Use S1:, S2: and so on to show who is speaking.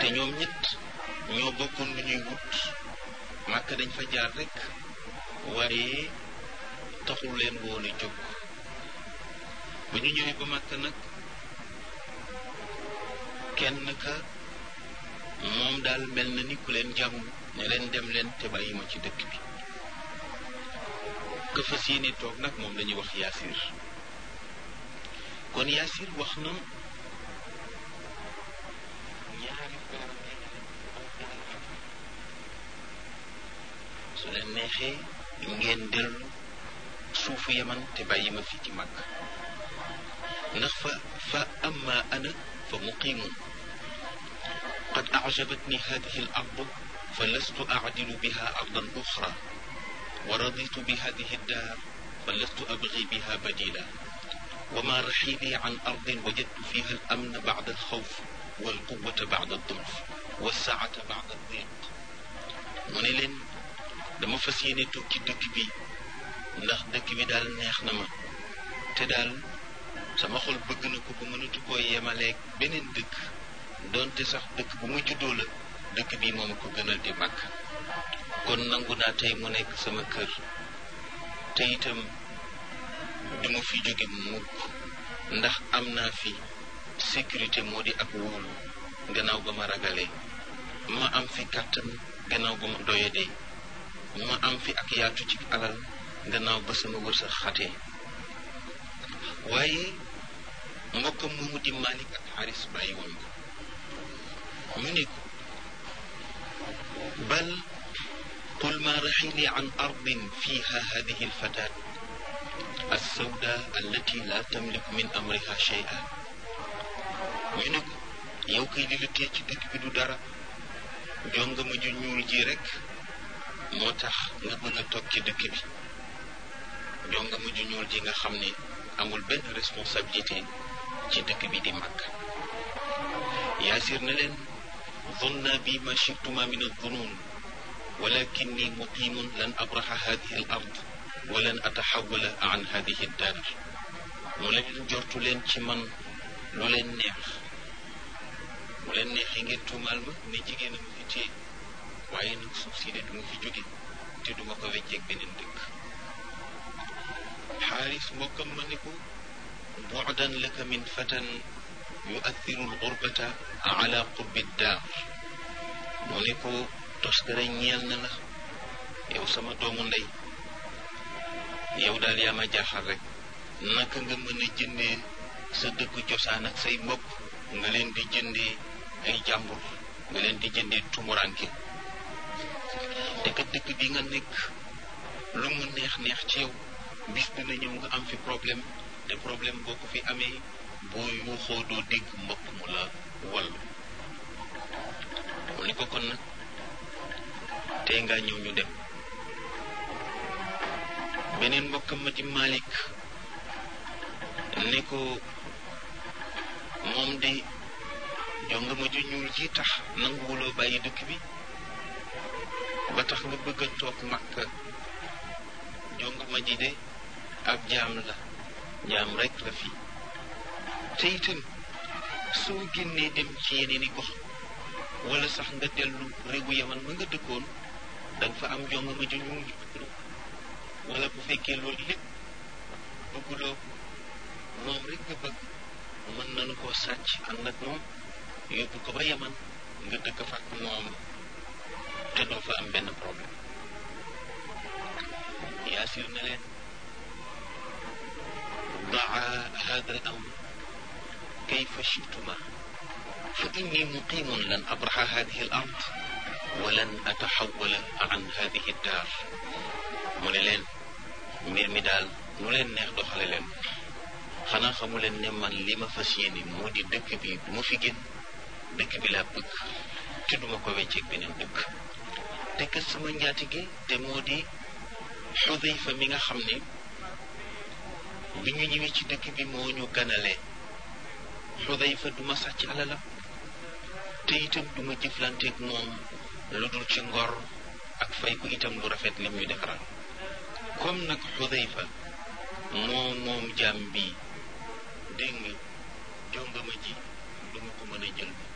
S1: te ñoom ñett ñoo bokkoon lu ñuy wut màkk dañ fa jaar rek waaye taxul leen woon a jóg ba ñu ñëwee ba màkk nag kenn ka moom daal mel na ni ku leen jàmm ne leen dem leen te bàyyi ma ci dëkk bi ka fas yéene toog nag moom lañuy wax yaasir kon yaasir wax na ñaari su leen neexee ngeen dellu suufu yaman te bàyyi ma fii ci màkk ndax fa fa amma ana fa muqimun qad ajabatni hadihi al ardu fa lastu acdilu biha ardan uxra wa raditu bi hadihi daar fa lastu abgi biha badila وما رحيلي عن أرض وجدت فيها الأمن بعد الخوف والقوة بعد الضعف والسعة بعد الضيق mu ne leen dama fas yéene toog ci dëkk bi ndax dëkk bi daal neex na ma te daal sama xol bëgg na ko ba mënatu koo yemaleeg beneen dëkk doonte sax dëkk bu ma juddoo la dëkk bi moom a ko gënal di màgg kon nangu naa tey mu nekk sama kër te itam duma fi jóge mukk ndax am naa fi sécurité moo di ak wóolu gannaaw ba ma ragalee ma am fi kàttan gannaaw ba ma doyadee ma am fi ak yaatu ci alal gannaaw ba sama wërsëg xatee waaye mbokkam moomu di Malik ak Xaris bàyyi woon ko ñu ne ko bal qul ma raxili an ardin fiha hadihi alfatat alsawda allati la tamliku min amriha shay'a ñu ne ko yow kay li la tee ci dëkk bi du dara jongama ju ñuul ji rek moo tax nga mën a toog ci dëkk bi jongama ju ñuul ji nga xam ne amul benn responsabilité ci dëkk bi di màgg yaasir na leen zonna bi ma chituma min aldunun walakinni muqimun lan abraxa hadihi al ard wa lan ataxawala an hadihi daar mu leen jortu leen ci man lu leen neex mu leen neexee ngeen tuumaal ma ne jigéen a ma fi téye waaye nag suuf si de du ma fi jóge te du ma ko wecceeg beneen dëkk xaaris mbokkam ma ne ko bu'dan laka min fatan yu'athiru al-ghurbata ala qurbi daar mu ne ko toskare ñeel na la yow sama doomu ndey yow daal yaa ma jaaxal rek naka nga mën a jëndee sa dëkku cosaan ak say mbokk nga leen di jëndee ay jàmbur nga leen di jëndee tumuranke te kat dëkk bi nga nekk lu mu neex neex ci yow bis dina ñëw nga am fi problème te problème boo ko fi amee boo yuuxoo doo dégg mbokk mu la wallu mu ni ko kon nag tey nga ñëw ñu dem beneen mbokkam ma di Malik ne ko moom de jonga ma ju ñuul ji tax nanguwuloo bàyyi dëkk bi ba tax nga bëgg a toog Makka jonga ma ji de ab jaam la jaam rek la fi te itam soo génnee dem ci yeneen i gox wala sax nga dellu réewu yaman ma nga dëkkoon danga fa am jonga ma ju ñuul wala bu fekkee loolu lépp bëgguloo moom rek nga bëgg mën nañu koo sàcc ànd ak moom yóbbu ko ba yaman nga dëkk fa ak moom te doo fa am benn problème yaasir na leen daa hada al amr kayfa chituma fa inni muqimun lan abraxa hadihi al ard wa lan ataxawala an hadihi daar mu ne leen mbir mi daal nu leen neex doxale leen xanaa xamu leen ne man li ma fas yéene moo di dëkk bi du ma fi génn dëkk bi laa bëgg te duma ko wecceeg beneen dëkk te kat sama njaatige te moo di xudayfa mi nga xam ne bi ñu ñëwee ci dëkk bi moo ñu ganalee xudayfa du ma sàcc alalam te itam du ma jëflanteeg moom lu dul ci ngor ak fay ko itam lu rafet lim ñu defaral comme nag xudayfa moo moom jaam bi dégg nga jongama ji du ma ko mën a jël